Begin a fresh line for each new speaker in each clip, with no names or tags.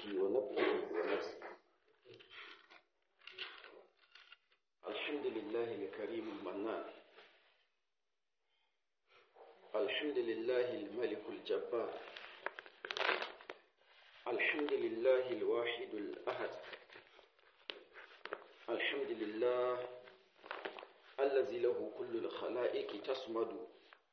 همزه ونفخه ونفسه الحمد لله الكريم المنان الحمد لله الملك الجبار الحمد لله الواحد الأحد الحمد لله الذي له كل الخلائق تصمد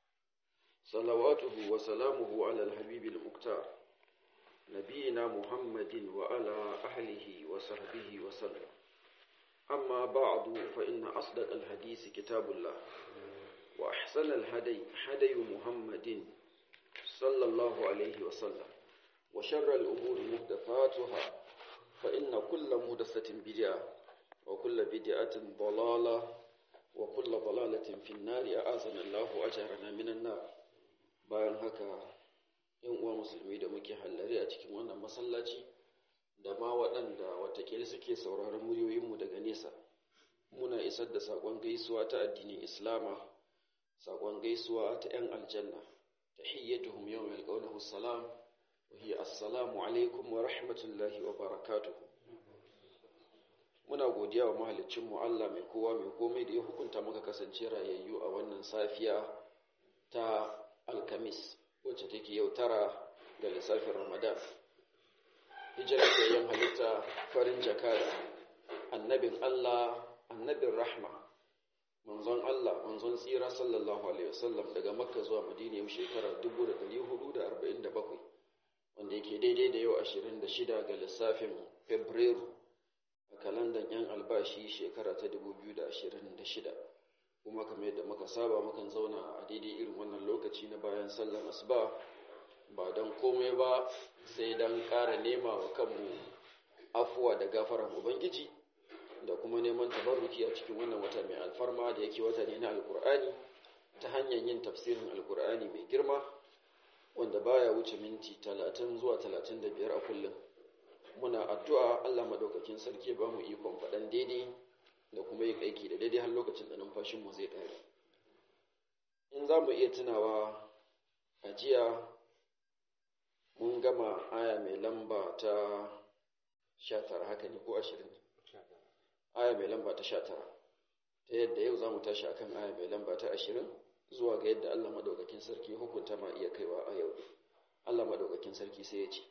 صلواته وسلامه على الحبيب المختار نبينا محمد وعلى أهله وصحبه وسلم أما بعد فإن أصدق الحديث كتاب الله وأحسن الهدي هدي محمد صلى الله عليه وسلم وشر الأمور محدثاتها فإن كل محدثة بدعة وكل بدعة ضلالة وكل ضلالة في النار أعاذنا الله أجرنا من النار bayan haka yan uwa musulmi da muke hallare a cikin wannan masallaci da ma waɗanda watakila suke sauraron muryoyinmu daga nesa muna isar da saƙon gaisuwa ta addinin islama saƙon gaisuwa ta 'yan aljanna ta hiyyatuhum yau mai alƙaunahu salam wa hiya assalamu alaikum wa rahmatullahi wa barakatuhu muna godiya wa mahalicinmu Allah mai kowa mai komai da ya hukunta muka kasance rayayyu a wannan safiya ta alkamis wacce take yau tara ga lissafin ramadan hijirar da yan halitta farin jakada annabin allah annabin rahma manzon allah manzon tsira sallallahu alaihi wasallam daga makka zuwa madina yau shekara 1447 wanda yake daidai da yau 26 ga lissafin fabrairu a kalandan yan albashi shekara ta 2026 kuma kamar yadda muka saba mukan zauna a daidai irin wannan lokaci na bayan sallar asuba ba don komai ba sai don ƙara nema wa kanmu afuwa da gafarar ubangiji da kuma neman tabarruki a cikin wannan wata mai alfarma da yake wata ne na alkur'ani ta hanyar yin tafsirin alkur'ani mai girma wanda baya wuce minti talatin zuwa talatin da biyar a kullum muna addu'a allah madaukakin sarki ba mu ikon faɗan daidai da kuma yin aiki da daidai har lokacin da numfashinmu zai ƙare in za mu iya tunawa a jiya mun gama aya mai lamba ta sha tara haka ne ko ashirin aya mai lamba ta sha tara ta yadda yau za mu tashi akan aya mai lamba ta ashirin zuwa ga yadda allah madaukakin sarki hukunta ma iya kaiwa a yau allah madaukakin sarki sai ya ce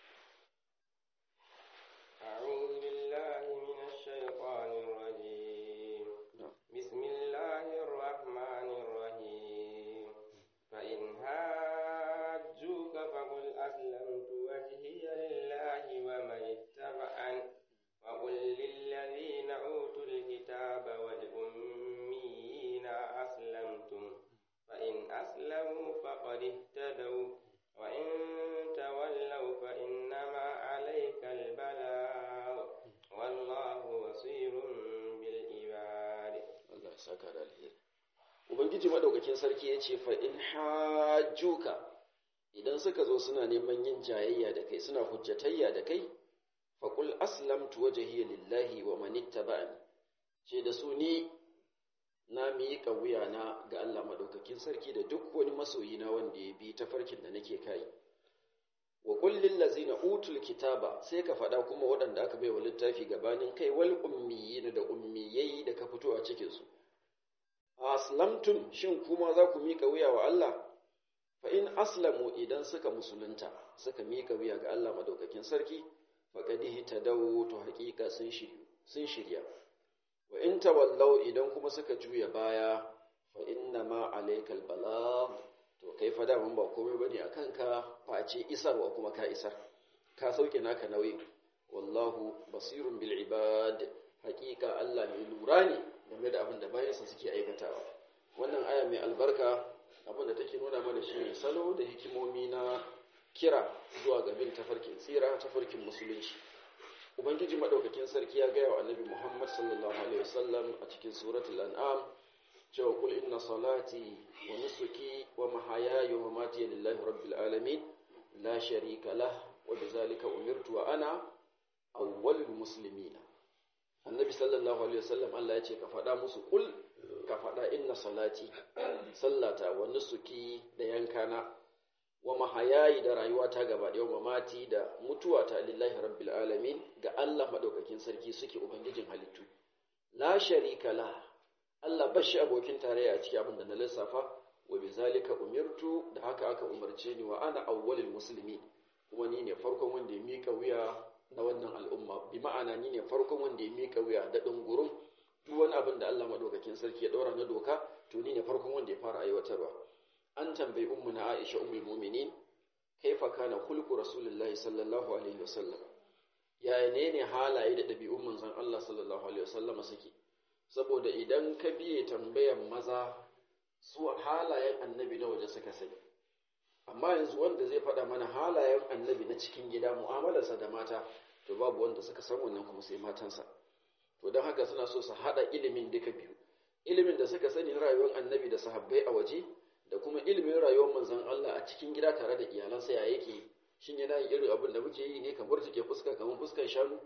Ubangiji madaukakin sarki ya ce fa in hajjuka idan suka zo suna neman yin jayayya da kai suna hujjatayya da kai faƙul aslamtu wajhiya lillahi wa man ittaba'ani ce da su ni na miƙa wuyana ga Allah madaukakin sarki da duk wani masoyi na wanda ya bi tafarkin da nake kai wa qul lil ladzina utul kitaba sai ka faɗa kuma waɗanda aka bai wa littafi gabanin kai wal ummiyina da ummiyai da ka fito a cikin su aslamtum shin kuma za ku miƙa wuya wa Allah fa in aslamu idan suka musulunta suka miƙa wuya ga Allah madaukakin sarki faqad ihtadaw to haƙiƙa sun shiryu sun shirya wa in tawallaw idan kuma suka juya baya fa inna ma alaykal balagh to kai fa daman ba komai bane akan ka face isarwa kuma ka isar ka sauke naka nauyi wallahu basirun bil ibad haƙiƙa Allah mai lura ne game da abin da bayansa suke aikatawa wannan aya mai albarka abin da take nuna mana shi ne salo da hikimomi na kira zuwa ga bin tafarkin tsira tafarkin musulunci ubangiji madaukakin sarki ya gaya wa annabi muhammad sallallahu alaihi wasallam a cikin suratul an'am cewa kul inna salati wa nusuki wa mahayaya wa mamati lillahi rabbil alamin la sharika lah wa bizalika umirtu wa ana awwalul muslimina annabi sallallahu alaihi wasallam Allah ya ce ka faɗa musu kul ka faɗa inna salati sallata wa nusuki da yankana wa mahayayi da rayuwata gaba ɗaya wa mati da mutuwata lillahi rabbil alamin ga Allah madaukakin sarki suke ubangijin halittu la sharika la Allah bashi abokin tarayya a cikin abin da na lissafa wa bizalika umirtu da haka aka umarce ni wa ana awwalul muslimin kuma ni ne farkon wanda ya mika wuya na wannan al'umma bi ma'ana ni ne farkon wanda ya mika wuya da dungurum duk wani abin da Allah madaukakin sarki ya daura na doka to ni ne farkon wanda ya fara aiwatarwa an tambayi ummu na Aisha ummul mu'minin kaifa kana khulqu rasulullahi sallallahu alaihi wasallam ya ne ne halaye da dabi'un manzon Allah sallallahu alaihi wasallam suke saboda idan ka biye tambayan maza su halayen annabi na waje suka sani amma yanzu wanda zai faɗa mana halayen annabi na cikin gida mu'amalarsa da mata to babu wanda suka san wannan kuma sai matansa to don haka suna so su haɗa ilimin duka biyu ilimin da suka sani na rayuwar annabi da sahabbai a waje da kuma ilimin rayuwar manzon Allah a cikin gida tare da iyalansa ya yake shin yana yin irin abin da muke yi ne kamar take fuska kamar fuskar shanu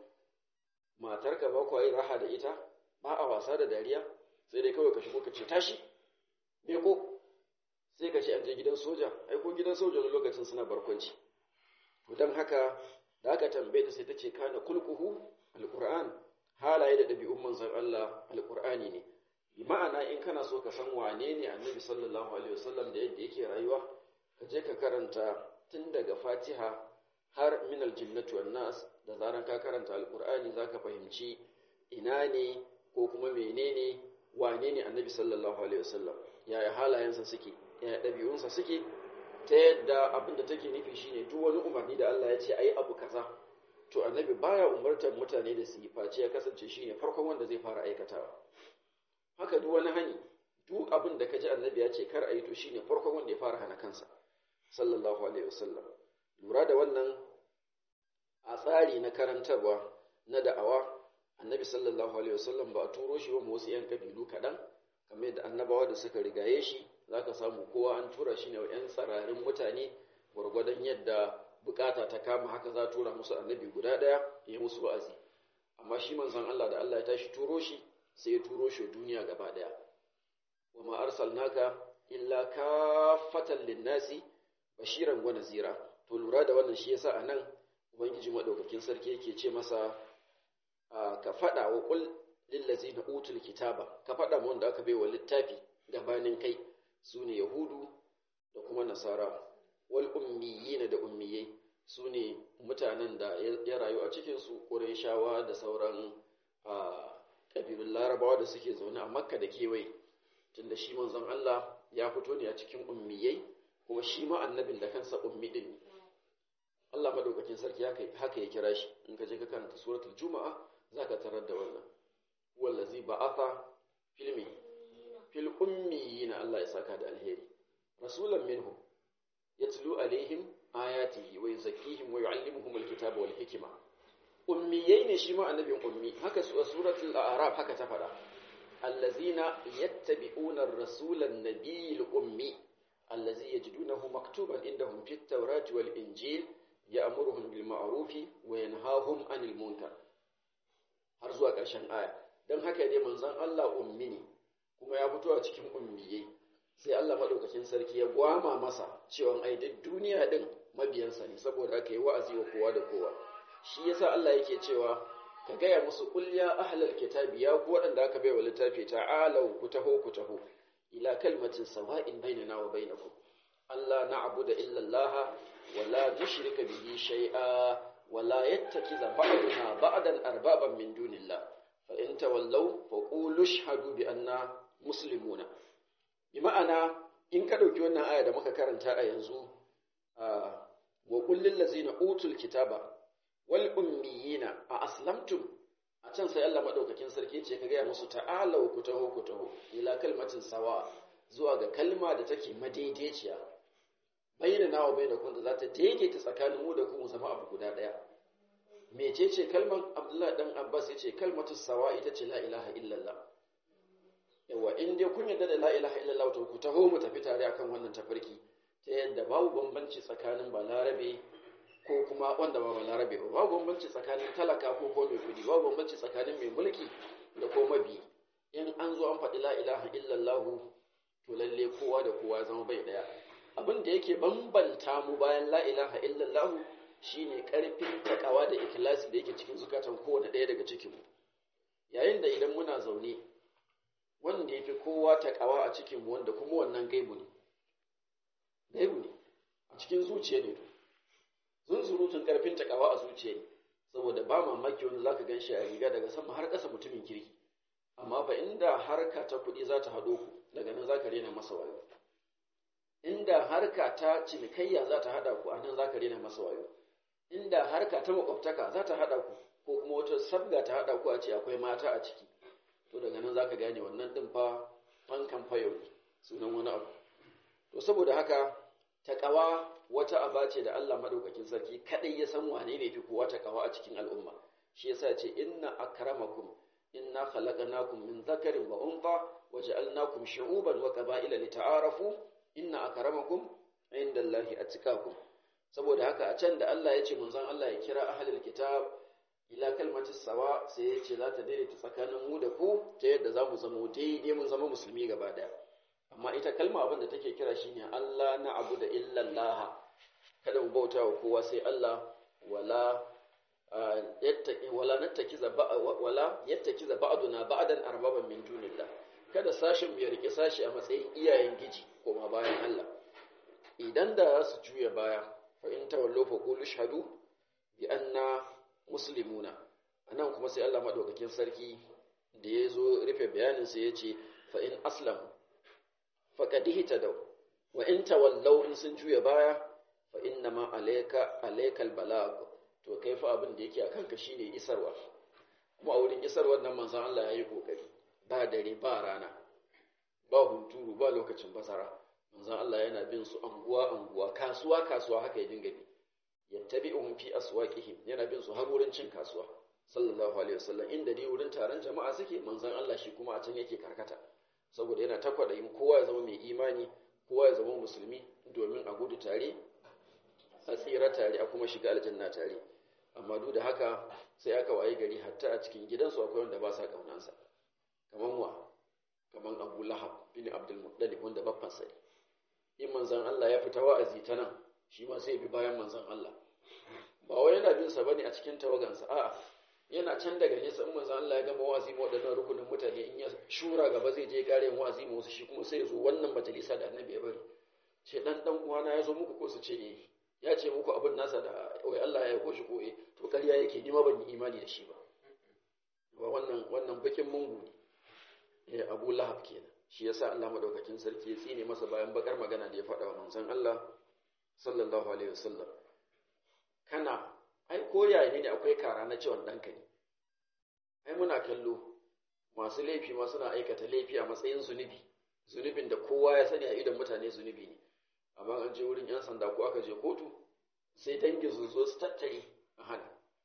matarka ba ku yi raha da ita ba a wasa da dariya sai dai kawai ka shigo ka ce tashi me ko sai ka ce an je gidan soja ai ko gidan soja wani lokacin suna barkwanci to don haka da aka tambaye ta sai ta ce kana kulkuhu alquran halaye da ɗabi'un manzon Allah alqur'ani ne bi ma'ana in kana so ka san wane ne annabi sallallahu alaihi wasallam da yadda yake rayuwa ka je ka karanta tun daga fatiha har min aljinnatu wan nas da zaran ka karanta alqur'ani zaka fahimci ina ne ko kuma menene wane ne annabi sallallahu alaihi wasallam yaya halayensa suke yaya ɗabi'unsa suke ta yadda abin da take nufi shine duk wani umarni da Allah ya ce ayi abu kaza to annabi baya umartar mutane da su yi face ya kasance shine farkon wanda zai fara aikatawa haka duk wani hani duk abin da kaji annabi ya ce kar a yi to shine farkon wanda ya fara hana kansa sallallahu alaihi wasallam lura da wannan a tsari na karantarwa na da'awa annabi sallallahu alaihi wasallam ba a turo shi ba wasu yan kabilu kaɗan kamar yadda annabawa da suka rigaye shi zaka samu kowa an tura shi ne wa yan tsararin mutane gwargwadon yadda bukata ta kama haka za a tura musu annabi guda ɗaya ya musu wa'azi amma shi manzon Allah da Allah ya tashi turo shi sai ya turo shi duniya gaba ɗaya wa ma arsalnaka illa kafatan linnasi bashiran wa nazira to lura da wannan shi yasa anan ubangiji madaukakin sarki yake ce masa ka faɗa wa qul lil ladzina utul kitaba ka faɗa mu wanda aka baiwa littafi gabanin kai sune yahudu da kuma nasara wal ummiyina da ummiyai sune mutanen da ya rayu a cikin su qurayshawa da sauran kabilun larabawa da suke zaune a makka da kewaye tunda shi manzon Allah ya fito ne a cikin ummiyai kuma shi ma annabin da kansa ummi din ne Allah madaukakin sarki haka ya kira shi in ka je ka karanta suratul juma'a zaka tarar da wannan wallazi ba'atha filmi fil ummiyina Allah ya saka da alheri rasulan minhum yatlu alaihim ayatihi wa yuzakkihim wa yu'allimuhum alkitaba wal hikma ummiyai ne shi ma annabin ummi haka suratul a'raf haka ta fada allazina yattabi'una ar-rasula an-nabiyil ummi allazi yajidunahu maktuban indahum fit tawrati wal injil ya'muruhum bil ma'rufi wa yanhahum 'anil munkar har zuwa ƙarshen aya dan haka ne manzon Allah ummi ne kuma ya fito a cikin ummiyai sai Allah madaukakin sarki ya gwama masa cewa ai duk duniya din mabiyansa ne saboda haka yi wa'azi wa kowa da kowa shi yasa Allah yake cewa ka gaya musu qul ya ahlal kitabi ya ku waɗanda aka bai wa littafi ta'alau ku taho ku taho ila kalmatin sawa'in bainana wa bainakum Allah na'budu illa Allah wa la nushrika bihi shay'a wa la yattakiza ba'duna ba'dan arbaban min dunillah fa in tawallaw fa qulu ashhadu bi anna muslimuna bi ma'ana in ka dauki wannan aya da muka karanta a yanzu wa qul lil ladzina utul kitaba wal ummiyina a aslamtum a can sai Allah madaukakin sarki ce ka gaya musu ta'alau ku taho ku taho ila kalmatin sawa zuwa ga kalma da take madaidaiciya bayyana nawa bayyana kun da za ta daidaita tsakanin mu da ku mu zama abu guda daya mecece kalman Abdullahi dan Abbas yace kalmatu sawa ita ce la ilaha illallah yawa in dai kun yarda da la ilaha illallah to ku taho mu tafi tare akan wannan tafarki ta yadda babu bambanci tsakanin balarabe ko kuma wanda ba balarabe ba babu bambanci tsakanin talaka ko ko mai kudi babu bambanci tsakanin mai mulki da ko mabi in an zo an faɗi la ilaha illallah to lalle kowa da kowa zama bai daya abin da yake bambanta mu bayan la ilaha illallah shine karfin takawa da ikhlasi da yake cikin zukatan kowane ɗaya daga cikin mu yayin da idan muna zaune wanda yafi kowa takawa a cikin mu wanda kuma wannan gaibu ne gaibu ne a cikin zuciya ne to zunzurutun karfin takawa a zuciya ne saboda ba mamaki wani zaka gan shi a riga daga sama har ƙasa mutumin kirki amma fa inda harka ta kuɗi za ta haɗo ku daga nan zaka rena masa wayo inda harka ta cinikayya za ta haɗa ku a nan zaka rena masa wayo inda harka ta makwabtaka za ta haɗa ku ko kuma wata sabga ta haɗa ku a ce akwai mata a ciki to daga nan zaka gane wannan ɗin fa fankan fayo ne sunan wani abu to saboda haka taƙawa wata aba ce da Allah madaukakin sarki kadai ya san wane ne fi kowa taƙawa a cikin al'umma shi yasa ce inna akramakum inna khalaqnakum min dhakarin wa untha wa ja'alnakum shu'uban wa qaba'ila lita'arafu inna akramakum indallahi atqakum saboda haka a can da Allah ya ce manzon Allah ya kira ahlul kitab ila kalmatis sawa sai ya ce za ta daidaita tsakanin mu da ku ta yadda za mu zama daidai mun zama musulmi gaba daya amma ita kalma abin da take kira shine Allah na abu da illallah kada mu bauta wa kowa sai Allah wala yattaki wala nattakiza wala yattakiza ba'duna ba'dan arbaban min dunillah kada sashin ya rike sashi a matsayin iyayen giji koma bayan Allah idan da su juya baya fa in tawallu fa qulu shahadu bi anna muslimuna anan kuma sai Allah madaukakin sarki da ya zo rufe bayanin sa yace fa in aslamu faƙadihi ta dau wa in tawallau in sun juya baya fa inna ma alayka alaykal balag to kai fa abin da yake akan ka shine isarwa kuma a wurin isarwar nan manzon Allah yayi kokari ba dare ba rana ba hunturu ba lokacin basara manzon Allah yana bin su anguwa anguwa kasuwa kasuwa haka ya dinga bi yattabi'uhum fi aswaqihim yana bin su har wurin cin kasuwa sallallahu alaihi wasallam inda dai wurin taron jama'a suke manzon Allah shi kuma a can yake karkata saboda yana takwada yin kowa ya zama mai imani kowa ya zama musulmi domin a gudu tare a tsira tare a kuma shiga aljanna tare amma duk da haka sai aka waye gari hatta a cikin gidansu akwai wanda ba sa kaunansa kaman wa kaman Abu Lahab bin Abdul Muttalib wanda babban sai in manzon Allah ya fita wa'azi ta nan shi ma sai bi bayan manzon Allah ba wai yana bin sa bane a cikin tawagansa a'a yana can daga nesa in manzo Allah ya gama wa'azi ma wadannan rukunin mutane in ya shura gaba zai je kare wa'azi ma wasu shi kuma sai ya zo wannan majalisa da annabi ya bari ce dan dan uwana ya zo muku ko su ce eh ya ce muku abin nasa da wai Allah ya koshi ko eh to ƙarya yake ni ma ban yi imani da shi ba ba wannan wannan bakin mungu ne eh Abu Lahab kenan shi yasa Allah madaukakin sarki ya tsine masa bayan bakar magana da ya faɗa wa manzon Allah sallallahu alaihi wasallam kana ai ko yaya ne akwai kara na cewa ɗanka ne ai muna kallo masu laifi ma suna aikata laifi a matsayin zunubi zunubin da kowa ya sani a idon mutane zunubi ne amma an je wurin 'yan sanda ko aka je kotu sai dangi su zo su tattare a hana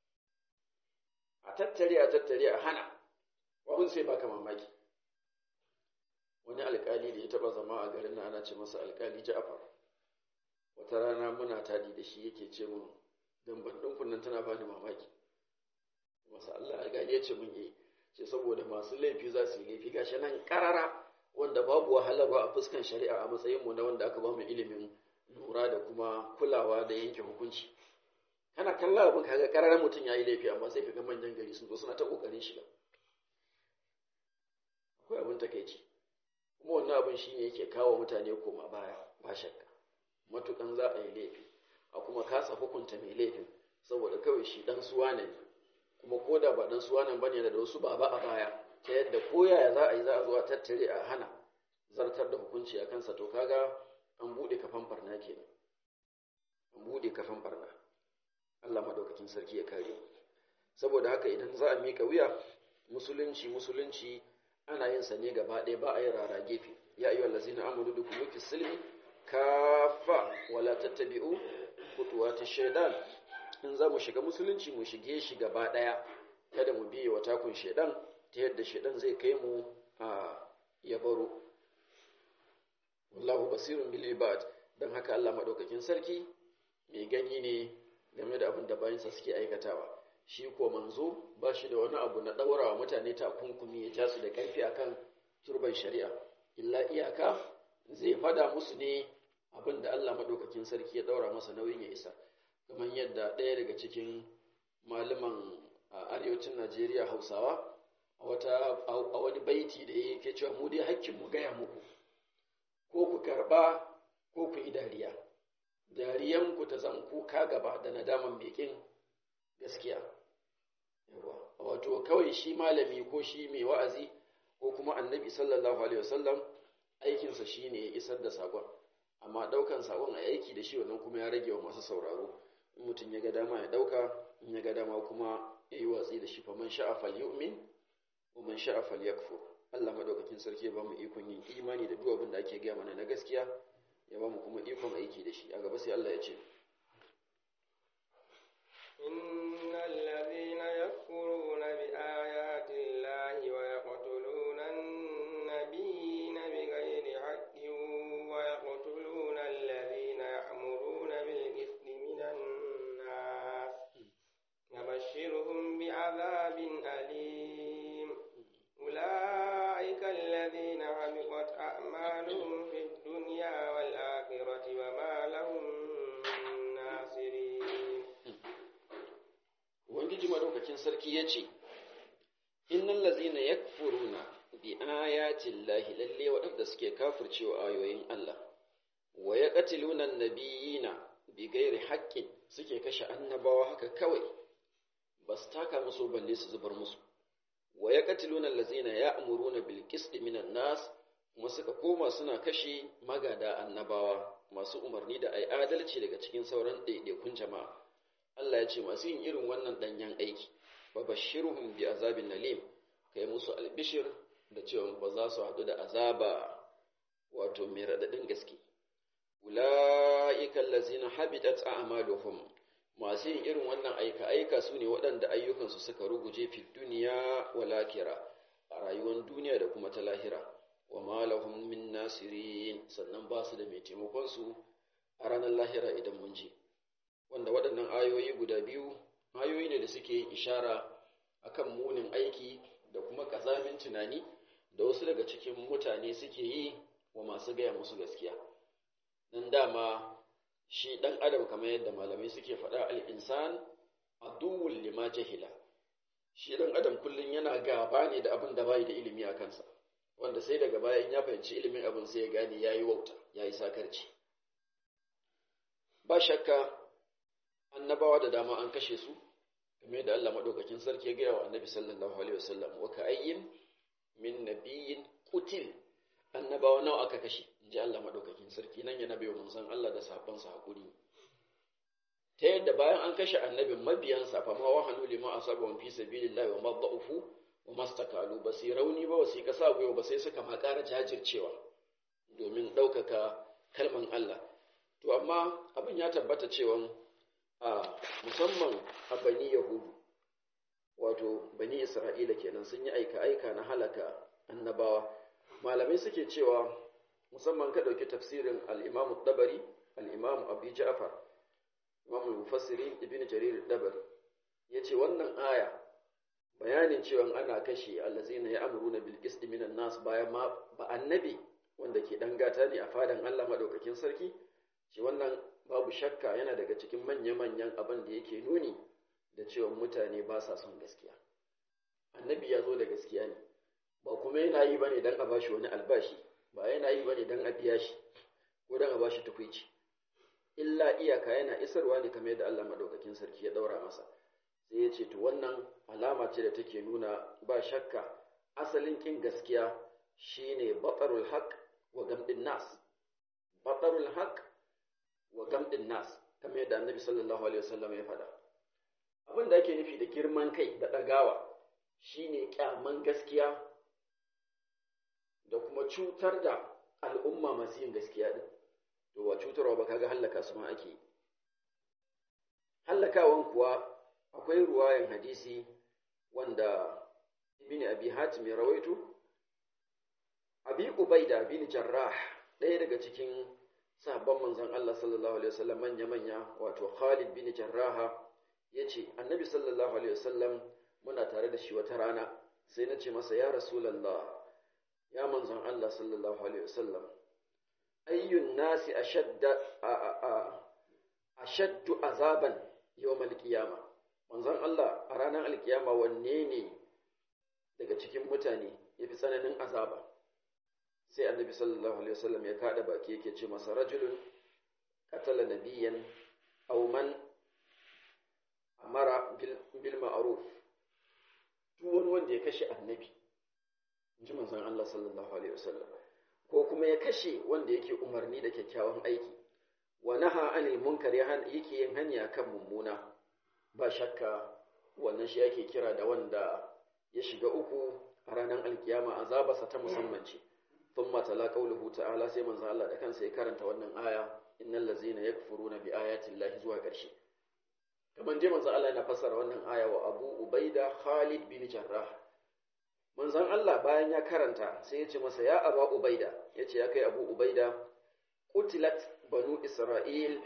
a tattare a tattare a hana wabin sai baka mamaki wani alkali da ya taba zama a garin na ana ce masa alkali ja'far wata rana muna tadi da shi yake ce mun dan ban ɗin nan tana bani mamaki masu Allah alƙali ya ce mun yi ce saboda masu laifi za su yi laifi gashi nan ƙarara wanda babu wahala ba a fuskan shari'a a matsayin mu na wanda aka ba mu ilimin lura da kuma kulawa da yanke hukunci kana kalla abin kaga ƙararren mutum ya yi laifi amma sai kaga manyan gari sun zo suna ta ƙoƙarin shiga akwai abin takaici kuma wannan abin shine yake kawo mutane koma baya ba shakka matukan za a yi laifi a kuma kasa hukunta mai laifin saboda kawai shi dan suwa ne kuma ko da ba dan suwa nan bane da wasu baba a baya ta yadda ko yaya za a yi za a zo a tattare a hana zartar da hukunci a kansa to kaga an bude kafan barna kenan an bude kafan barna Allah madaukakin sarki ya kare saboda haka idan za a mika wuya musulunci musulunci ana yin sa ne gaba ɗaya ba a yi rara gefe ya ayyuhal ladzina amanu dukulu fis silmi kafa wala tattabi'u kutuwati shaidan in za mu shiga musulunci mu shige shi gaba ɗaya kada mu biye wa takun shaidan ta yadda shaidan zai kai mu a ya baro wallahu basirun bil ibad dan haka Allah madaukakin sarki mai gani ne game da abin da bayansa suke aikatawa shi ko manzo ba shi da wani abu na daurawa mutane takunkumi ya ja su da karfi akan turban shari'a illa iyaka zai fada musu ne abin da Allah maɗaukakin sarki ya ɗaura masa nauyin ya isa kamar yadda ɗaya daga cikin malaman a arewacin Najeriya Hausawa a wata a wani baiti da yake cewa mu dai hakkin mu gaya muku ko ku karba ko ku yi dariya dariyan ku ta zan kuka gaba da nadaman mekin gaskiya yawa wato kawai shi malami ko shi mai wa'azi ko kuma annabi sallallahu alaihi wasallam aikinsa shine ya isar da sakon amma daukan sakon a aiki da shi wannan kuma ya rage wa masu sauraro in mutum ya ga dama ya dauka in ya ga dama kuma ya yi watsi da shi fa man sha'a falyu'min wa man sha'a falyakfur Allah madaukakin sarki ya ba mu ikon yin imani da duk abin da ake gaya mana na gaskiya ya ba mu kuma ikon aiki da shi a gaba sai Allah ya ce
innal ladhina yakfuruna bi ayati llahi wa yaqtuluna an-nabiyina bighayri haqqin wa yaqtuluna alladhina ya'muruna bil ithmi minan nas nabashshirhum bi'adhabin alim ulaika alladhina habitat a'maluhum fid dunya wal akhirati wa ma lahum min nasirin
Ubangiji madaukakin sarki ya ce, Innan lazina ya furuna bi ayatin lahi lalle waɗanda suke kafircewa ayoyin Allah, wa ya ƙatilunan nabiyina bi gairi haƙƙin suke kashe annabawa haka kawai, ba su taka musu balle su zubar musu. Wa ya ƙatilunan lazina ya amuruna bil qisti minan nas kuma suka koma suna kashe magada annabawa masu umarni da ai adalci daga cikin sauran ɗaiɗaikun jama'a. Allah ya ce masu yin irin wannan danyen aiki ba bashiruhum bi azabin nalim kai musu albishir da cewa ba za su haɗu da azaba wato mai raɗaɗin gaske ula'ika allazina habitat a'maluhum masu yin irin wannan aika aika su ne waɗanda ayyukansu suka ruguje fi duniya wal akhirah a rayuwar duniya da kuma ta lahira wa ma lahum min nasirin sannan ba su da mai taimakon su a ranar lahira idan mun ji wanda waɗannan ayoyi guda biyu ayoyi ne da suke yin ishara akan munin aiki da kuma ƙazamin tunani da wasu daga cikin mutane suke yi wa masu gaya musu gaskiya nan dama shi ɗan adam kamar yadda malamai suke faɗa al'insan aduwwul lima jahila shi ɗan adam kullum yana gaba ne da abin da bai da ilimi a kansa wanda sai daga bayan ya fahimci ilimin abin sai ya gane ya yi wauta ya yi sakarci ba shakka annabawa da dama an kashe su kamar yadda Allah madaukakin sarki ya gaya wa annabi sallallahu alaihi wasallam wa ka'ayyin min nabiyyin qutil annabawa nawa aka kashe inji Allah madaukakin sarki nan yana bai wa manzon Allah da sabon sa hakuri ta yadda bayan an kashe annabin mabiyansa fa ma wahanu lima asabahum fi sabilillahi wa madha'ufu wa mastakalu ba sai rauni ba wasi kasa goyo ba sai suka ma ƙara jajircewa domin ɗaukaka kalman Allah to amma abin ya tabbata cewa a musamman a bani yahudu wato bani isra'ila kenan sun yi aika-aika na halaka annabawa malamai suke cewa musamman ka ɗauki tafsirin al'imamu dabari al'imamu abu ja'far imamu mufassirin ibn jarir dabari ya ce wannan aya bayanin cewa ana kashe allazina ya amuru na bilkis minan nas bayan ma ba annabi wanda ke ɗan gata ne a fadan allah maɗaukakin sarki ce wannan babu shakka yana daga cikin manya-manyan abin da yake nuni da cewa mutane ba sa son gaskiya annabi ya zo da gaskiya ne ba kuma yana yi ba ne don a ba shi wani albashi ba yana yi ba ne don a biya shi ko don a ba shi tukwici illa iyaka yana isarwa ne kamar yadda Allah madaukakin sarki ya daura masa sai ya ce to wannan alama ce da take nuna ba shakka asalin kin gaskiya shine batarul haq wa gamdin nas batarul haq wa gamdin nas kamar yadda annabi sallallahu alaihi wasallam ya faɗa abin da ake nufi da girman kai da ɗagawa shine kyaman gaskiya da kuma cutar da al'umma masu yin gaskiya din to wa cutarwa ba kaga hallaka su ma ake hallakawan kuwa akwai ruwayan hadisi wanda ibn abi hatim ya rawaito abi ubaida bin jarrah ɗaya daga cikin sahabban manzon Allah sallallahu alaihi wasallam manya-manya wato Khalid bin Jarraha yace Annabi sallallahu alaihi wasallam muna tare da shi wata rana sai na ce masa ya Rasulullah ya manzon Allah sallallahu alaihi wasallam ayyun nasi ashadda ashaddu azaban yawmal qiyama manzon Allah a ranar alkiyama wanne ne daga cikin mutane yafi tsananin azaba sai annabi sallallahu alaihi wasallam ya kada baki yake ce masa rajulun qatala nabiyyan aw man amara bil ma'ruf duk wani wanda ya kashe annabi inji manzon Allah sallallahu alaihi wasallam ko kuma ya kashe wanda yake umarni da kyakkyawan aiki wa naha anil munkar yake yin hanya kan mummuna ba shakka wannan shi yake kira da wanda ya shiga uku a ranar alkiyama azabarsa ta musamman ce thumma tala qawluhu ta'ala sai manzon Allah da kansa ya karanta wannan aya innal ladzina yakfuruna bi ayati llahi zuwa ƙarshe kamar je manzon Allah yana fassara wannan aya wa Abu Ubaida Khalid bin Jarrah manzon Allah bayan ya karanta sai ya ce masa ya Aba Ubaida ya ce ya kai Abu Ubaida qutilat banu Isra'il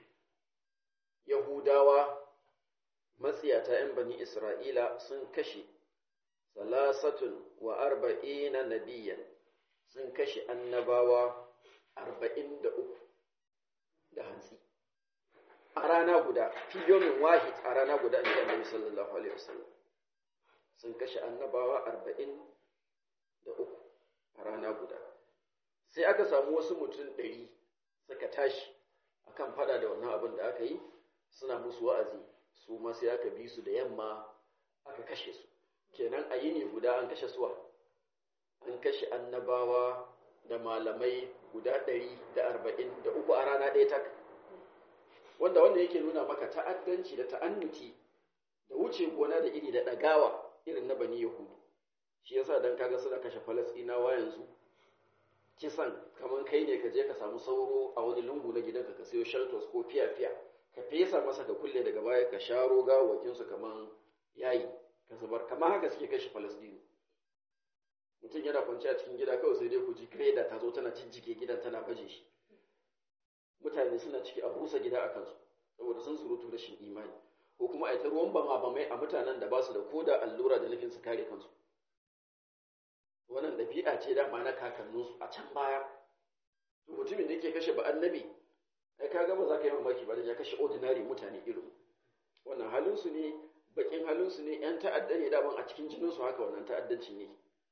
Yahudawa matsiyata ‘yan bani Isra'ila sun kashe salasatun wa arba'ina nabiyan sun kashe annabawa arba'in da uku da hantsi a rana guda fiyomin wahid a rana guda inda annabi sallallahu alaihi wasallam sun kashe annabawa arba'in da uku a rana guda sai aka samu wasu mutum ɗari suka tashi akan fada da wannan abin da aka yi suna musu wa'azi su ma sai aka bi su da yamma aka kashe su kenan a yini guda an kashe suwa an kashe annabawa da malamai guda ɗari da arba'in da uku a rana ɗaya tak wanda wanda yake nuna maka ta'addanci da ta'annuti da wuce gona da iri da ɗagawa irin na bani yahudu shi yasa dan kaga suna kashe falasɗinawa yanzu kisan kamar kai ne ka je ka samu sauro a wani lungu na gidanka ka sayo shelters ko fiya-fiya ka fesa masa ka kulle daga baya ka sharo gawakinsu kamar yayi ka zubar kamar haka suke kashe falasɗinu mutum yana kwanci a cikin gida kawai sai dai ku ji kreda ta zo tana cincike gidan tana baje shi mutane suna ciki a busa gida a kansu saboda sun surutu rashin imani ko kuma a yi ta ruwan bama bamai a mutanen da ba su da koda allura da nufin su kare kansu wannan ɗabi'a ce dama na kakanninsu a can baya to mutumin da yake kashe ba annabi ai kaga ba za ka yi mamaki ba da ya kashe ordinary mutane irin wannan halinsu ne bakin halinsu ne yan ta'adda ne daman a cikin jininsu haka wannan ta'addanci ne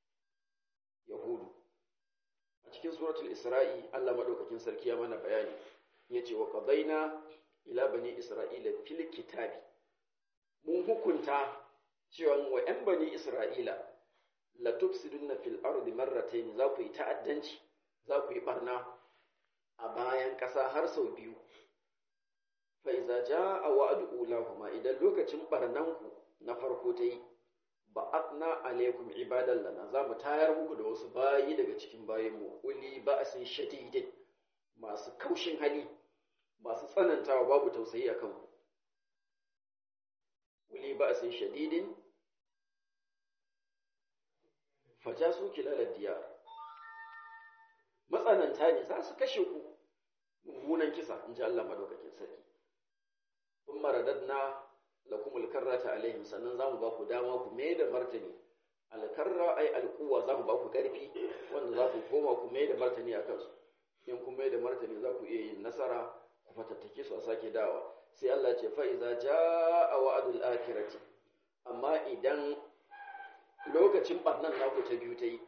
yahudu a cikin suratul isra'i Allah madaukakin sarki ya mana bayani yace wa qadaina ila bani isra'ila fil kitabi mun hukunta cewa wa yan bani isra'ila la tufsiduna fil ardi marratayn za ku yi ta'addanci za ku yi barna a bayan ƙasa har sau biyu fa iza jaa wa'du ulahuma idan lokacin barnanku na farko ta yi ba'atna alaikum ibadan lana za mu tayar muku da wasu bayi daga cikin bayinmu uli ba'sin shadidin masu kaushin hali masu tsanantawa babu tausayi a kanku uli ba'sin shadidin fajasu kilalar diyar matsananta ne za su kashe ku mummunan kisa in ji Allah madaukakin sarki kun maradadna lakumul karrata alaihim sannan za mu ba ku dama ku mai da martani alkarra ai alkuwa za mu ba ku ƙarfi wanda za ku koma ku mai da martani a kansu in kun mai da martani za ku iya yin nasara ku fatattake su a sake dawa sai Allah ce fa iza jaa wa'dul akhirati amma idan lokacin barnan naku ta biyu ta yi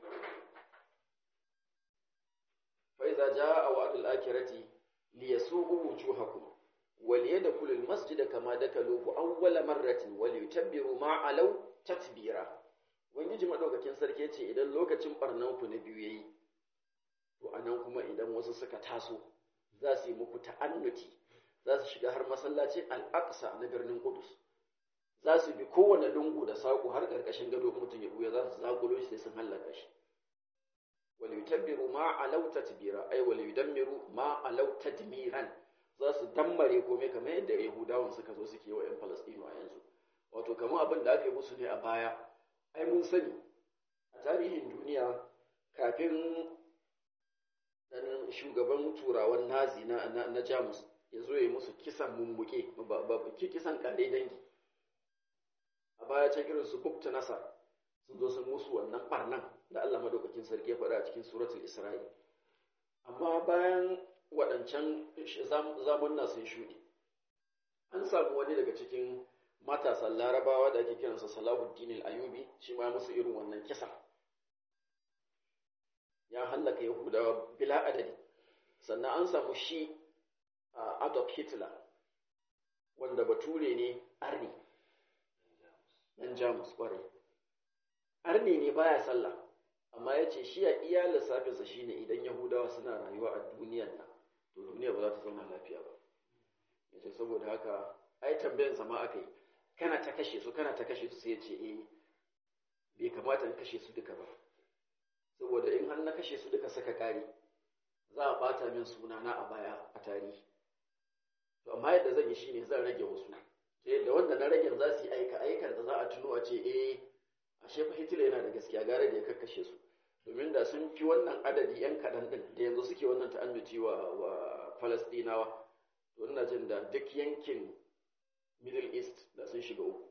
fa iza jaa wa'dul akhirati liyasu'u wujuhakum وليدخلوا المسجد كما دخلوه أول مرة وليتبروا ما علوا تتبيرا wangiji madaukakin sarki yace idan lokacin barnan ku na biyu yayi to anan kuma idan wasu suka taso za su yi muku ta'annuti za su shiga har masallacin al-aqsa na birnin Qudus za su bi kowane lungu da saƙo har ƙarƙashin gado mutum ya buya za su zagulo shi sai sun hallaka shi wal yutabbiru ma alau tatbira ay wal yudammiru ma alau tadmiran za su dammare komai kamar yadda yahudawan suka zo suke wa 'yan falastinu a yanzu wato kamar abin da aka yi musu ne a baya ai mun sani a tarihin duniya kafin shugaban turawan nazi na, na, jamus ya zo ya yi musu kisan mummuke ba kisan kare dangi a baya can irin su bukta nasar sun zo sun musu wannan barnan da allah madaukakin sarki ya faɗa a cikin suratul isra'i amma bayan waɗancan zamunna sun shuɗe an samu wani daga cikin matasan larabawa da ake kiransa salahuddin al-ayubi shi ma musu irin wannan kisa ya hallaka yahudawa bila adadi sannan an samu shi adolf hitler wanda bature ne arni ɗan jamus ƙwarai arni ne baya sallah amma ya ce shi a iya lissafinsa shine idan yahudawa suna rayuwa a duniyan nan to duniya ba za ta zama lafiya ba ya ce saboda haka ai tambayan sama aka yi kana ta kashe su kana ta kashe su sai ya ce eh bai kamata in kashe su duka ba saboda in har na kashe su duka saka kare za a bata min suna na a baya a tarihi to amma yadda zan yi shine zan rage wasu ta yadda wanda na rage za su yi aika aikar da za a tuno a ce eh ashe fa Hitler yana da gaskiya gare da ya kakkashe su domin da sun fi wannan adadi yan kaɗan ɗin da yanzu suke wannan ta'annuci wa wa Falastinawa to ina jin da duk yankin Middle East da sun shiga uku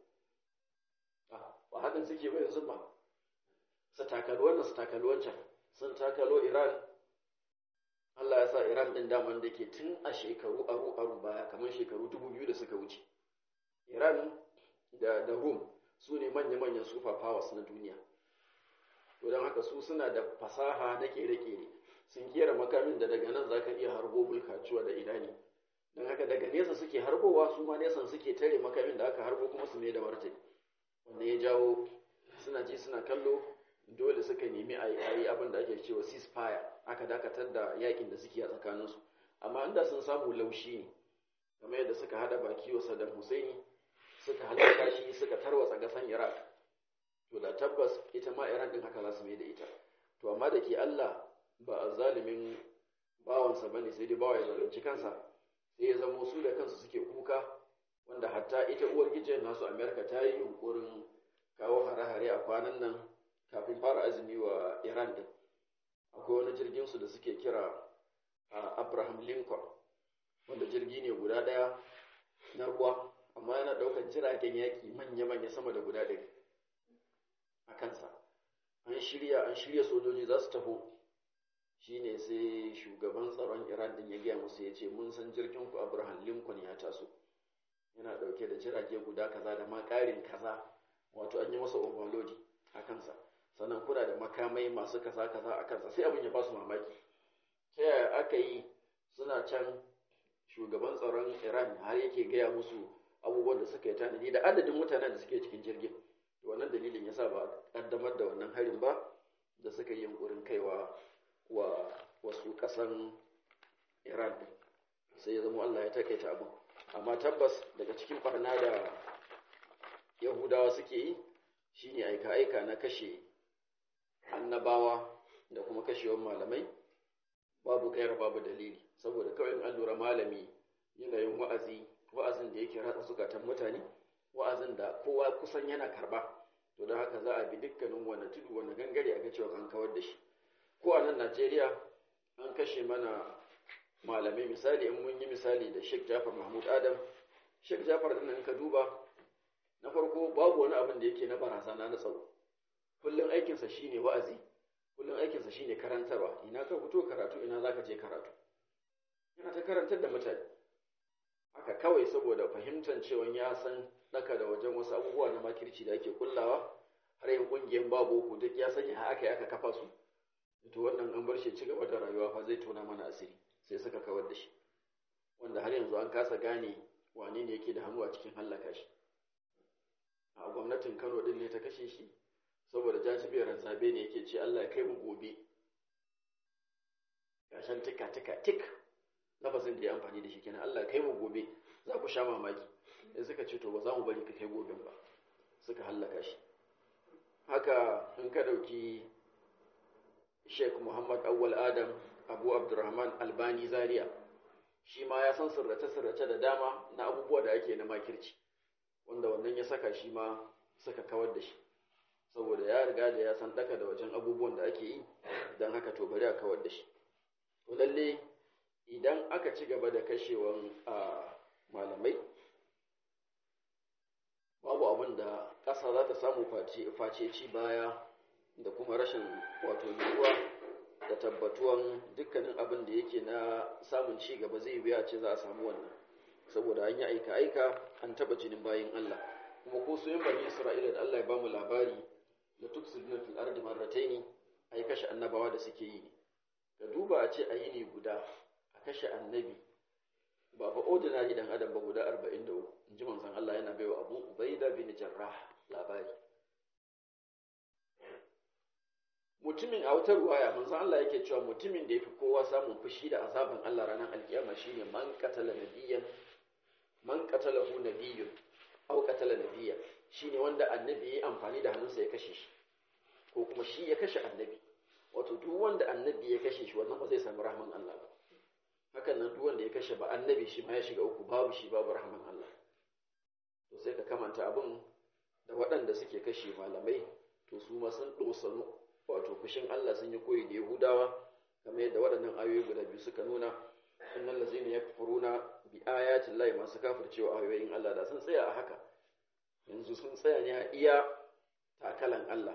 ba hakan suke ba yanzu ba su takalo wannan su takalo wancan sun takalo Iran Allah ya sa Iran ɗin daman da ke tun a shekaru aru aru baya kamar shekaru dubu biyu da suka wuce Iran da da Rum su ne manya-manyan super powers na duniya to don haka su suna da fasaha na kere-kere sun kera makamin da daga nan za ka iya harbo bulkacuwa da idani don haka daga nesa suke harbowa su ma nesan suke tare makamin da aka harbo kuma su mai da martani wanda ya jawo suna ji suna kallo dole suka nemi a yi abin da ake cewa ceasefire aka dakatar da yakin da suke a tsakaninsu amma inda sun samu laushi ne kamar yadda suka hada baki wa Saddam Hussein suka halaka shi suka tarwatsa gasan Iraq to da tabbas ita ma Iran din haka za su mai da ita to amma da ke Allah ba a zalimin bawansa bane sai dai bawa ya zalunci kansa sai ya zamo su da kansu suke kuka wanda hatta ita uwar gijiyar nasu Amerika ta yi yunkurin kawo hare-hare a kwanan nan kafin fara azumi wa Iran din akwai wani jirgin su da suke kira Abraham Lincoln wanda jirgi ne guda ɗaya na ruwa amma yana ɗaukar jiragen yaƙi manya-manya sama da guda ɗari a kansa an shirya an shirya sojoji za su taho shine sai shugaban tsaron iran din ya gaya musu ya ce mun san jirgin ku abraham lincoln ya taso yana ɗauke da jirage guda kaza da ma ƙarin kaza wato an yi masa overload a kansa sannan kuna da makamai masu kaza kaza a kansa sai abin ya ba su mamaki ta yaya aka yi suna can shugaban tsaron iran har yake gaya musu abubuwan da suka yi tanadi da adadin mutanen da suke cikin jirgin wannan dalilin yasa ba kaddamar da wannan harin ba da suka yi yunkurin kaiwa wa wasu kasan iran sai ya zama allah ya takaita abin amma tabbas daga cikin barna da yahudawa suke yi shine aika-aika na kashe annabawa da kuma kashewar malamai babu gaira babu dalili saboda kawai in an lura malami yanayin wa'azi wa'azin da yake ratsa zukatan mutane wa'azin da kowa kusan yana karba to don haka za a bi dukkanin wani tudu wani gangare a ga cewa an kawar da shi ko a nan najeriya an kashe mana malamai misali in mun yi misali da sheikh jafar mahmud adam sheikh jafar din in ka duba na farko babu wani abin da yake na barazana na tsaro kullum aikinsa shine wa'azi kullum aikinsa shine karantarwa ina ka fito karatu ina zaka je karatu yana ta karantar da mutane haka kawai saboda fahimtar cewa ya san daka da wajen wasu abubuwa na makirci da ake kullawa har yin kungiyar babu ku duk ya sanya aka yi aka kafa su to wannan an bar shi ci gaba da rayuwa fa zai tona mana asiri sai suka kawar da shi wanda har yanzu an kasa gane wane ne yake da hannu a cikin hallaka shi a gwamnatin Kano din ne ta kashe shi saboda jajibiyar zabe ne yake ce Allah ya kai mu gobe gashan tika tika tik lafazin da ya amfani da shi kenan Allah kai mu gobe za ku sha mamaki sai suka ce to ba za mu bari ka kai goben ba suka hallaka shi haka in ka dauki Sheikh Muhammad Awwal Adam Abu Abdurrahman Albani Zaria shi ma ya san sirrace-sirrace da dama na abubuwa da ake na makirci wanda wannan ya saka shi ma suka kawar da shi saboda ya riga da ya san daka da wajen abubuwan da ake yi don haka to bari a kawar da shi to lalle idan aka ci gaba da kashewan malamai babu abin da ƙasa za ta samu face ci baya da kuma rashin wato nutsuwa da tabbatuwan dukkanin abin da yake na samun ci gaba zai biya ce za a samu wannan saboda an yi aika aika an taba jinin bayin Allah kuma ko su yin bani Isra'ila da Allah ya bamu labari da tuksiduna fil ardi marrataini ai kashe annabawa da suke yi ka duba a ce a yi ne guda a kashe annabi ba fa ordinary dan adam ba guda 43 in ji manzon Allah yana baiwa Abu Ubaida bin Jarrah labari mutumin a wata ruwaya manzon Allah yake cewa mutumin da yafi kowa samun fushi da azaban Allah ranar alkiyama shine man qatala nabiyyan man qatalahu nabiyyun aw qatala nabiyya shine wanda annabi yayi amfani da hannunsa ya kashe shi ko kuma shi ya kashe annabi wato duk wanda annabi ya kashe shi wannan ba zai samu rahman Allah ba hakan nan duk wanda ya kashe ba annabi shi ma ya shiga uku babu shi babu rahman Allah to sai ka kamanta abin da waɗanda suke kashe malamai to su ma sun dosanu wato fushin Allah sun yi koyi da Yahudawa kamar yadda waɗannan ayoyi guda biyu suka nuna innal ladzina yakfuruna bi ayati llahi masu kafircewa ayoyin Allah da sun tsaya a haka yanzu sun tsaya ne a iya takalan Allah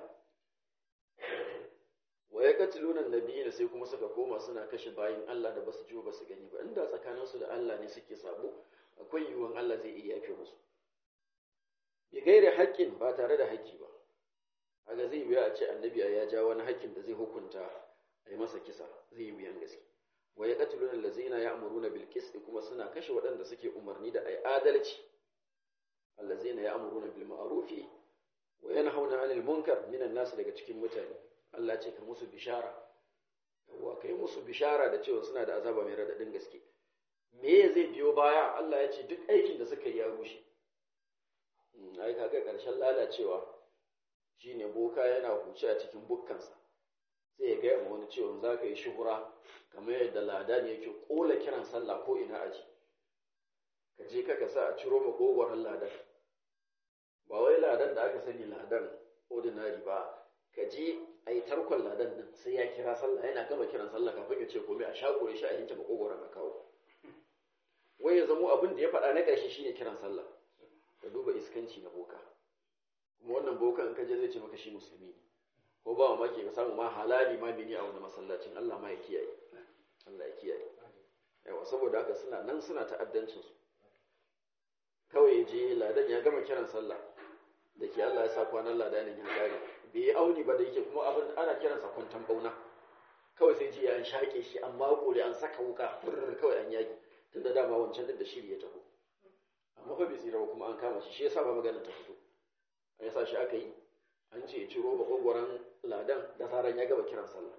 wa ya katiluna nabiyina sai kuma suka koma suna kashe bayin Allah da basu ji ba su gani ba inda tsakaninsu da Allah ne suke sabo akwai yiwuwan Allah zai iya yafe musu bi gaire haƙƙin ba tare da haƙƙi ba kaga zai biya a ce annabi ya ja wani haƙƙin da zai hukunta a yi masa kisa zai yi biyan gaske wa ya katiluna allazina ya'muruna bil qisti kuma suna kashe waɗanda suke umarni da ai adalci allazina ya'muruna bil ma'rufi wa yanhauna 'anil munkar minan nas daga cikin mutane Allah ce ka musu bishara yawa kai musu bishara da cewa suna da azaba mai radadin gaske me zai biyo baya Allah ya ce duk aikin da suka yi ya rushe ai kaga karshen lalacewa shine boka yana huce a cikin bukkansa sai ya gaya ma wani cewa za ka yi shuhura kamar yadda ladan yake kola kiran sallah ko ina aji ka je ka sa a ciro makogwaron ladan ba wai ladan da aka sani ladan ordinary ba ka je a yi tarkon ladan din sai ya kira sallah yana gama kiran sallah kafin ya ce komai a shakure shi a yanke makogwaron a kawo wai ya zamo abin da ya faɗa na ƙarshe shine kiran sallah ka duba iskanci na boka kuma wannan boka in ka je zai ce maka shi musulmi ne ko ba mamaki ka samu ma halali ma bini a wani masallacin Allah ma ya kiyaye Allah ya kiyaye yawa saboda haka suna nan suna ta'addancin su kawai je ladan ya gama kiran sallah da ke Allah ya sa kwanan ladanin ya kare bai yi auni ba da yake kuma abin ana kiransa kwantan bauna kawai sai ji an shaƙe shi an makure an saka wuka furr kawai an yaki tunda dama wancan din da shiri ya taho amma fa bai tsira ba kuma an kama shi shi yasa ba magana ta fito an yasa shi aka yi an ce ya ciro makogwaron ladan da zaran ya gaba kiran sallah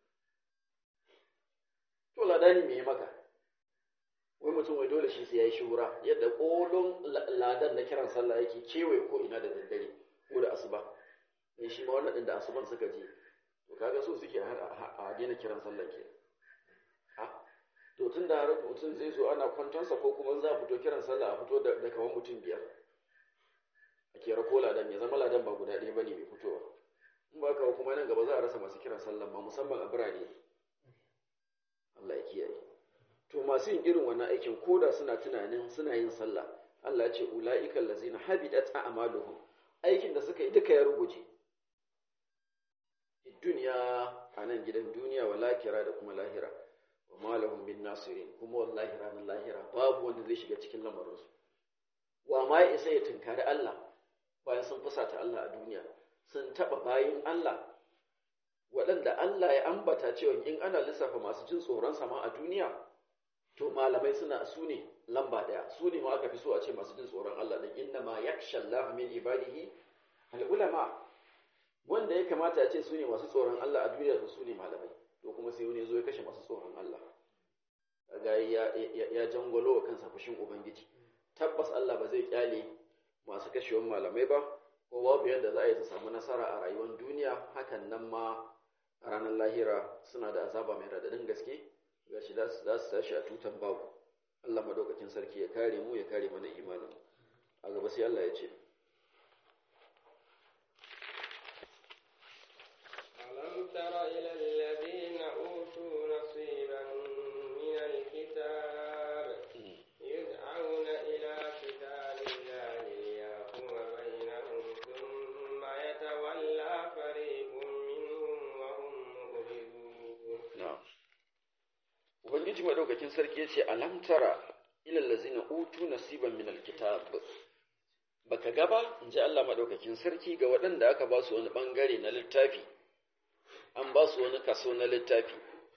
to ladani me ya maka wai mutum wai dole shi sai ya yi shura yadda kolon ladan na kiran sallah yake kewaye ko ina da daddare ko da asuba sai shi ma wannan din da asuban suka je to kaga so suke har a daina kiran sallah ke ha to tun da har mutum zai zo ana kwantonsa ko kuma za a fito kiran sallah a fito da kaman mutum biyar a kera ko ladan ya zama ladan ba guda ɗaya bane mai fitowa in ba kawo kuma nan gaba za a rasa masu kiran sallah ba musamman a birane Allah ya kiyaye to masu yin irin wannan aikin koda suna tunanin suna yin sallah Allah ya ce ula'ikal ladzina habidat a'maluhum aikin da suka yi duka ya ruguje duniya a nan gidan duniya wa lakira da kuma lahira wa malahum bin nasirin kuma wallahi ranar lahira babu wanda zai shiga cikin lamarinsu wa ma ya isa ya tunkari Allah bayan sun fusata Allah a duniya sun taba bayin Allah waɗanda Allah ya ambata cewa in ana lissafa masu jin tsoron sama a duniya to malamai suna su ne lamba ɗaya su ne ma aka fi so a ce masu jin tsoron Allah din inna ma yakhsha Allah min ibadihi al ulama wanda ya kamata a ce su ne masu tsoron Allah a duniya to su ne malamai to kuma sai wani zo ya kashe masu tsoron Allah kaga ya ya jangolo wa kansa fushin ubangiji tabbas Allah ba zai kyale masu kashewan malamai ba ko babu yadda za a yi su samu nasara a rayuwar duniya hakan nan ma a ranar lahira suna da azaba mai radadin gaske gashi za su tashi a tutan babu Allah madaukakin sarki ya kare mu ya kare mana imanin a gaba sai Allah ya ce
ألم تر إلى الذين أوتوا نصيبا من الكتاب يدعون إلى كتاب الله ليحكم بينهم ثم يتولى فريق منهم وهم مؤردون
ubangiji madaukakin sarki yace alam tara ila allazina utu nasiban min alkitab baka gaba inji Allah madaukakin sarki ga waɗanda aka ba su wani bangare na littafi an ba su wani kaso na littafi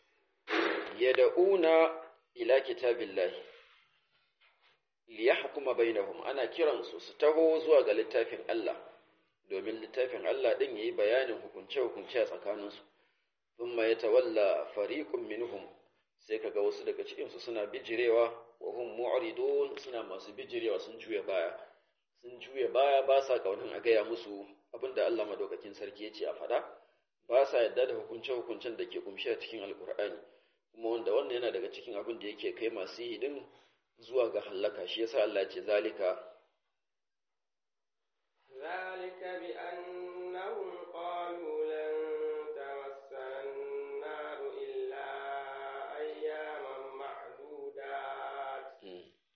yad'una ila kitabillahi liyahkuma bainahum ana kiransu su taho zuwa ga littafin Allah domin littafin Allah din yayi bayanin hukunce-hukunce a tsakaninsu thumma yatawalla fariqun minhum sai kaga wasu daga cikin su suna bijirewa wa hum mu'ridun suna masu bijirewa sun juya baya sun juya baya ba sa kaunin a gaya musu abinda Allah madaukakin sarki ya ce a fada ba sa yadda da hukunce-hukuncen da ke kumshe a cikin alkur'ani kuma wanda wannan yana daga cikin abin da yake kai masu yi din zuwa ga hallaka shi yasa Allah ce zalika
ذلك بأنهم قالوا لن تمسنا النار إلا أياما معدودات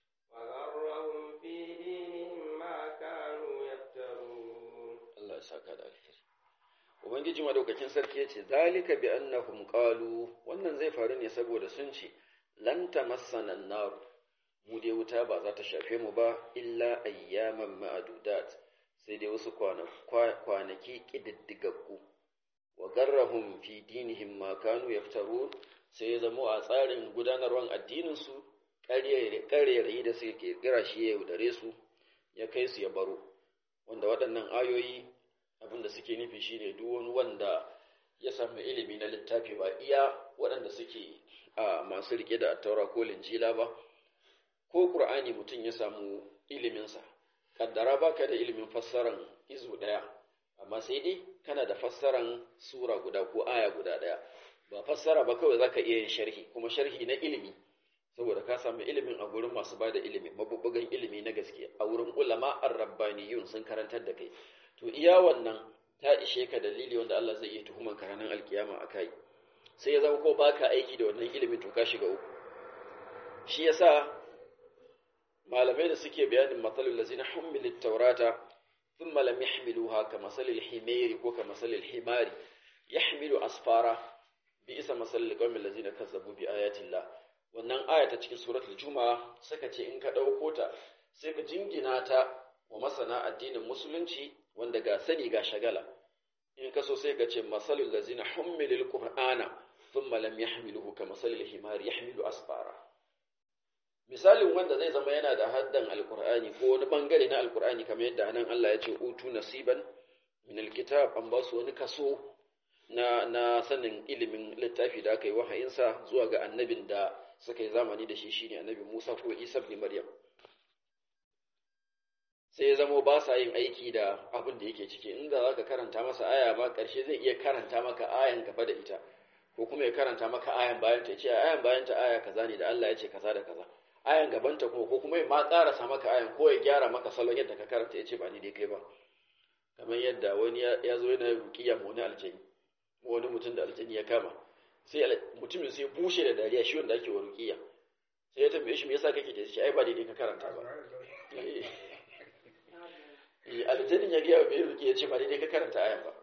وغرهم في دينهم ما كانوا يفترون
Allah ya saka da alheri Ubangiji madaukakin sarki ya ce zalika bi annahum qalu wannan zai faru ne saboda sun ce lan tamassana an-nar mu dai wuta ba za ta shafe mu ba illa ayyaman ma'adudat sai dai wasu kwanaki ƙididdigaggu wa garrahum fi dinihim ma kanu yaftaru sai ya zama a tsarin gudanarwan addininsu ƙarerayi da suke kirkira shi ya yaudare su ya kai su ya baro wanda waɗannan ayoyi abinda suke nufi shine duk wani wanda ya samu ilimi na littafi ba iya waɗanda suke a masu rike da taura ko linjila ba ko ƙur'ani mutum ya samu iliminsa kaddara baka da ilimin fassaran izu ɗaya amma sai dai kana da fassaran sura guda ko aya guda ɗaya ba fassara ba kawai zaka iya yin sharhi kuma sharhi na ilimi saboda ka samu ilimin a gurin masu bada ilimi mabubbugan ilimi na gaske a wurin ulama ar-rabbaniyun sun karantar da kai to iya wannan ta ishe ka dalili wanda Allah zai iya tuhuman ka ranar alkiyama akai sai ya zama ko baka aiki da wannan ilimin to ka shiga uku shi yasa malamai da suke bayanin matsalul lazina hummilit taurata thumma lam yahmiluha ka masalil himari ko ka masalil himari yahmilu asfara bi isa masalil qawmil lazina kazzabu bi ayatillah wannan aya ta cikin suratul juma'a suka ce in ka dauko ta sai ka jingina ta wa masana addinin musulunci wanda ga sani ga shagala in ka so sai ka ce masalul lazina hummilil qur'ana thumma lam yahmiluhu ka masalil himari yahmilu asfara misalin wanda zai zama yana da haddan alkur'ani ko wani bangare na alkur'ani kamar yadda nan Allah ya ce utu nasiban min alkitab an ba su wani kaso na na sanin ilimin littafi da aka yi wahayinsa zuwa ga annabin da suka yi zamani da shi shine annabi Musa ko Isa ibn Maryam sai ya zamo ba sa yin aiki da abin da yake ciki inda zaka karanta masa aya ma karshe zai iya karanta maka ayan gaba da ita ko kuma ya karanta maka ayan bayan ta ce ayan bayan ta aya kaza ne da Allah ya ce kaza da kaza ayan gabanta kuma ko kuma ma karasa maka ayan ko ya gyara maka salon yadda ka karanta ya ce ba ni dai kai ba kamar yadda wani ya zo yana rukiya ma wani aljani wani mutum da aljani ya kama sai mutumin sai bushe da dariya shi wanda ake wa rukiya sai ya tambaye shi me yasa kake da shi ai ba daidai ka karanta ba eh aljanin ya gaya wa mai rukiya ya ce ba daidai ka karanta ayan ba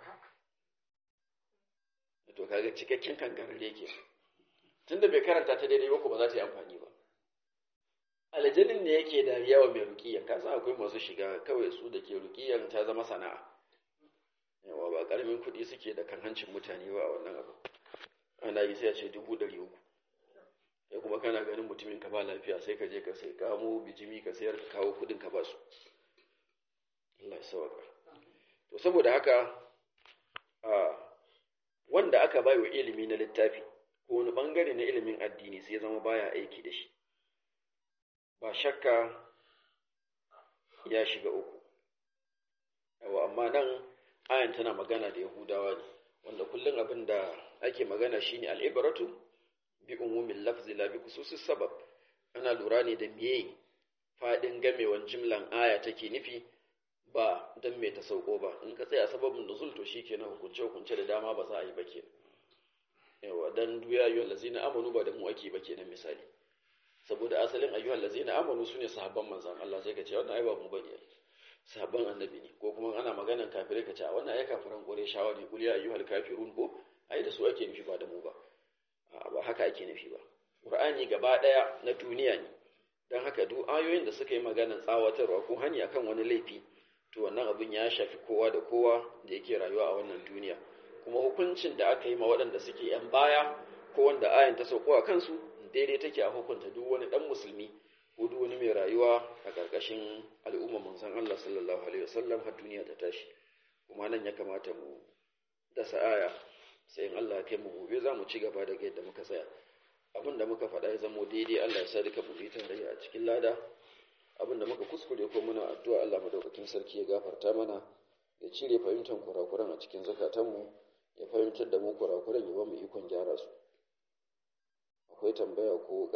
to kaga cikakken kankarar yake tunda bai karanta ta daidai ba ko ba za ta yi amfani ba aljanin ne yake dariya wa mai rukiyan ka san akwai masu shiga kawai su da ke rukiyan ta zama sana'a yawa ba karamin kuɗi suke da kan hancin mutane ba a wannan abu ana yi sai a ce dubu ɗari uku ya kuma kana ganin mutumin ka ba lafiya sai ka je ka sai kamo bijimi ka sayar ka kawo kuɗin ka ba su Allah ya sauka to saboda haka a wanda aka bai wa ilimi na littafi ko wani bangare na ilimin addini sai zama baya aiki da shi ba shakka ya shiga uku yawa amma nan ayan tana magana da yahudawa ne wanda kullum abin da ake magana shine al'ibaratu bi umumin lafzi la bi khususis sabab ana lura ne da meye fadin gamewan jimlan aya take nufi ba dan me ta sauko ba in ka tsaya sababin nuzul to shikenan hukunce hukunce da dama ba za a yi ba kenan yawa dan duya ayyuhal lazina amanu ba da mu ake ba kenan misali saboda asalin ayyuhal lazina amanu sune sahabban manzon Allah sai ka ce wannan ai ba mu bane sahabban annabi ne ko kuma ana maganan kafirai ka ce wannan ai kafiran kore shawa ne kul ya ayyuhal kafirun ko ai da su ake nufi ba da mu ba ba haka ake nufi ba Qur'ani gaba daya na duniya ne don haka duk ayoyin da suka yi maganar tsawatarwa ko hani akan wani laifi to wannan abin ya shafi kowa da kowa da yake rayuwa a wannan duniya kuma hukuncin da aka yi ma waɗanda suke yan baya ko wanda ayan ta sauko a kansu daidai take a hukunta duk wani dan musulmi ko duk wani mai rayuwa a ƙarƙashin al'umma manzon Allah sallallahu alaihi wasallam har duniya ta tashi kuma nan ya kamata mu dasa aya sai in Allah ya kai mu gobe za mu ci gaba daga yadda muka tsaya abin da muka faɗa ya zamo daidai Allah ya sa duka mu tarayya a cikin lada abin da muka kuskure ko muna addu'a Allah madaukakin sarki ya gafarta mana ya cire fahimtar kurakuran a cikin zakatanmu ya fahimtar da mu kurakuran ya ba mu ikon gyara su akwai tambaya ko